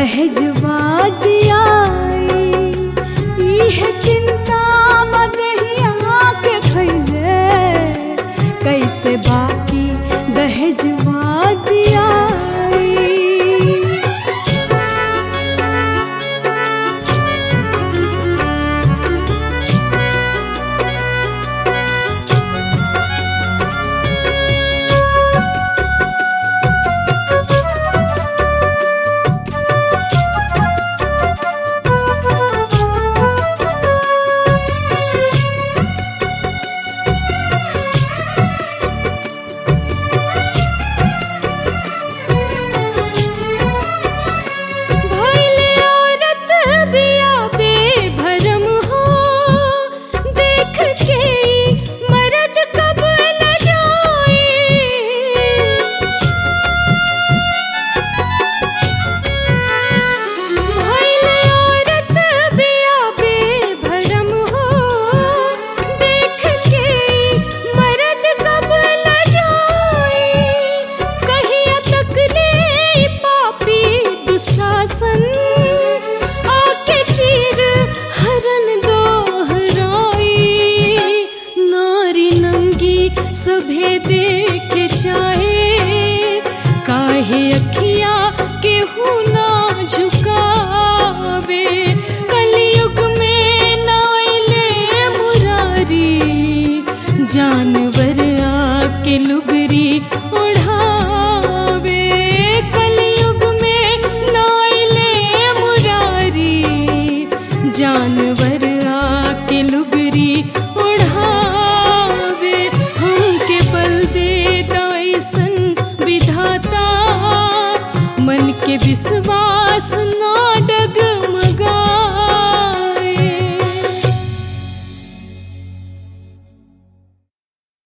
दहेजवा दियाई इह चिंता मदहिया के खैले कैसे बाकी दहेजवा दियाई भइले औरत बिया बेभरम हो देख के ई मर्द कब न जाए भइले औरत बिया बेभरम हो देख के ई मर्द कब न जाए कहिया तक ले ई पापी दुशासन आके चीर हरन दोहराई नारी नंगी सभे देखे चाहे काहे अखिया केहू ना झुकावे कलयुग में नाइले मुरारी जानवर आके लुगरी ओढ़ावे कलयुग में नाइले मुरारी जानवर आके लुगरी ओढ़ावे हमके बल दे दाइसन विधाता मन के विश्वास ना